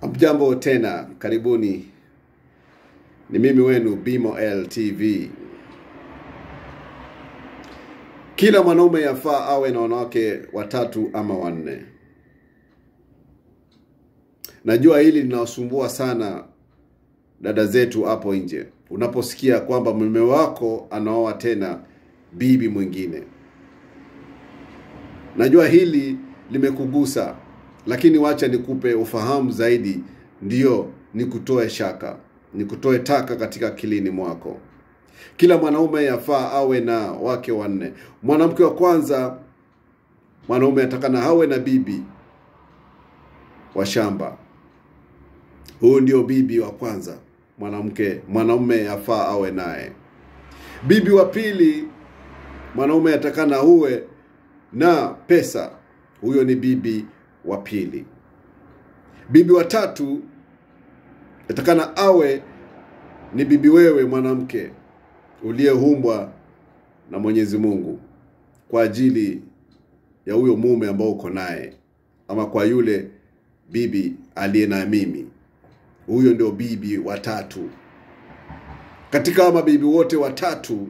Mjambo tena, karibuni. Ni mimi wenu Bimo LTV. Kila mwanaume yafaa awe na wanawake watatu ama wanne. Najua hili linawasumbua sana dada zetu hapo nje, unaposikia kwamba mume wako anaoa tena bibi mwingine. Najua hili limekugusa, lakini wacha nikupe ufahamu zaidi, ndiyo nikutoe shaka, nikutoe taka katika akilini mwako. Kila mwanaume yafaa awe na wake wanne. Mwanamke wa kwanza, mwanaume atakana awe na bibi wa shamba. Huyu ndio bibi wa kwanza, mwanamke mwanaume yafaa awe naye. Bibi wa pili, mwanaume atakana uwe na pesa. Huyo ni bibi wa pili. Bibi wa tatu atakana awe ni bibi wewe mwanamke uliyeumbwa na Mwenyezi Mungu kwa ajili ya huyo mume ambao uko naye, ama kwa yule bibi aliye na mimi. Huyo ndio bibi wa tatu. Katika mabibi wote watatu,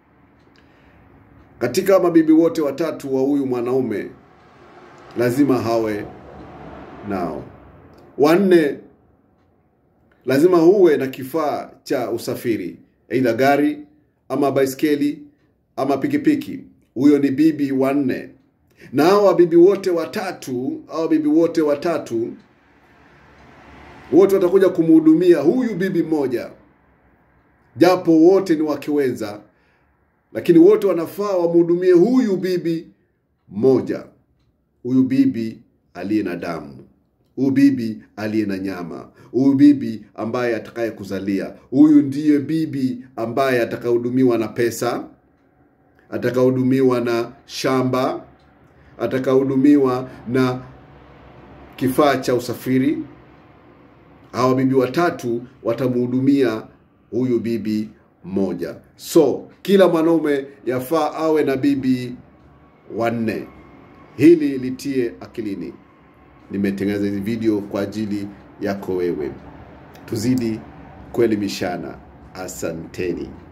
katika mabibi wote watatu wa huyu mwanaume lazima hawe nao. Wanne, lazima huwe na kifaa cha usafiri, aidha gari ama baiskeli ama pikipiki. Huyo ni bibi wanne. Na hawa bibi wote watatu, hawa bibi wote watatu wote watakuja kumhudumia huyu bibi mmoja, japo wote ni wakiwenza, lakini wote wanafaa wamhudumie huyu bibi mmoja, huyu bibi aliye na damu, huyu bibi aliye na nyama, huyu bibi ambaye atakaye kuzalia. Huyu ndiye bibi ambaye atakahudumiwa na pesa, atakahudumiwa na shamba, atakahudumiwa na kifaa cha usafiri. Hawa bibi watatu watamhudumia huyu bibi mmoja. So kila mwanaume yafaa awe na bibi wanne. Hili litie akilini. Nimetengeneza hizi video kwa ajili yako wewe, tuzidi kuelimishana. Asanteni.